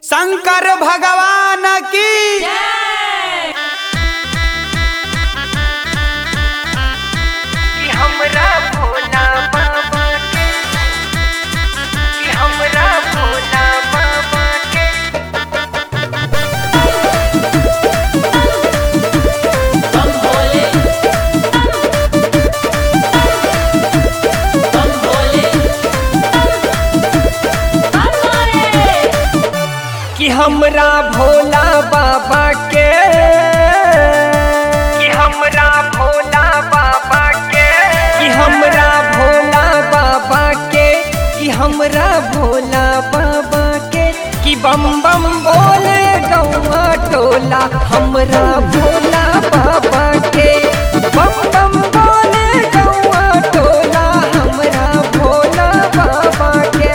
शंकर भगवान की कि हमरा भोला बाबा के कि हमरा भोला बाबा के कि हमरा भोला बाबा के कि हमरा भोला बाबा के कि हमरा भोला बाबा के कि हमरा भोला बाबा के कि बम बम बोले गौआ टोला हमरा भोला बाबा के बम बम बोले गौआ टोला हमरा भोला बाबा के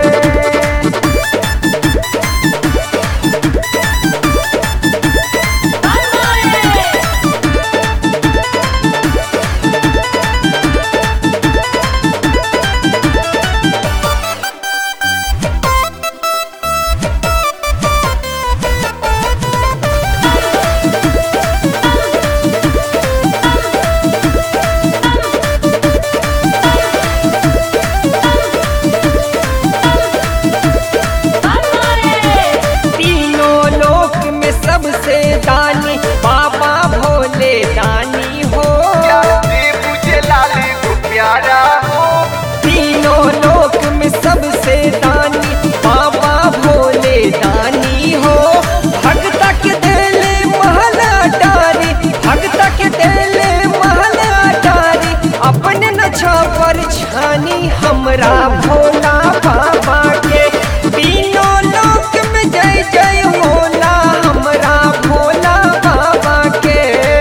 तीनों लोक में सबसे दानी बाबा भोले दानी हो मुझे लाली को प्यारा हो तीनों लोक में सबसे दानी बाबा भोले दानी हो भक्त के दिले महला डारी भक्त के दिले महला डारी अपने न छापर छानी हमरा भोला बाबा के तीनों लोक में जय जय होला हमरा भोला बाबा के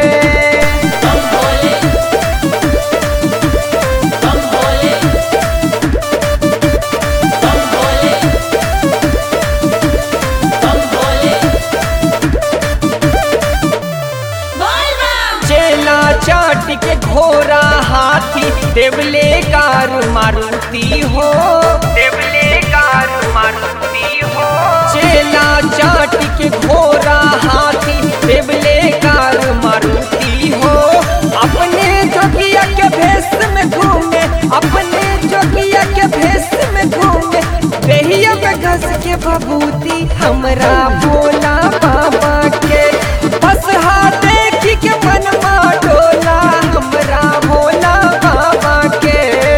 चेला चाट के घोड़ा हाथी देवले कार मारुति हो देवले कार मारुति हो चेला चाट के घोड़ा हाथी देवले कार मारुति हो अपने जोगिया के भेष में घूमे अपने जोगिया के भेष में घूमे देहिया में घस के बबूती हमरा भोला बाबा के बस हाथ देखी के मन डोला हमरा भोला बाबा के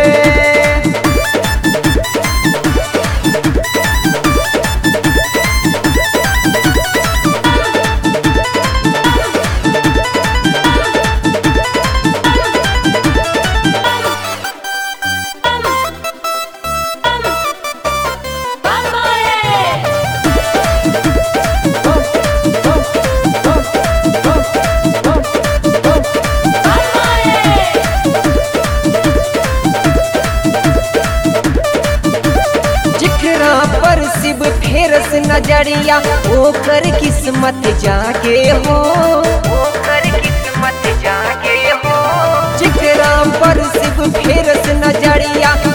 जिकरा पर शिव फेरस नजरिया ओकर किस्मत जागे हो ओकर किस्मत जागे हो जिकरा पर शिव फेरस नजरिया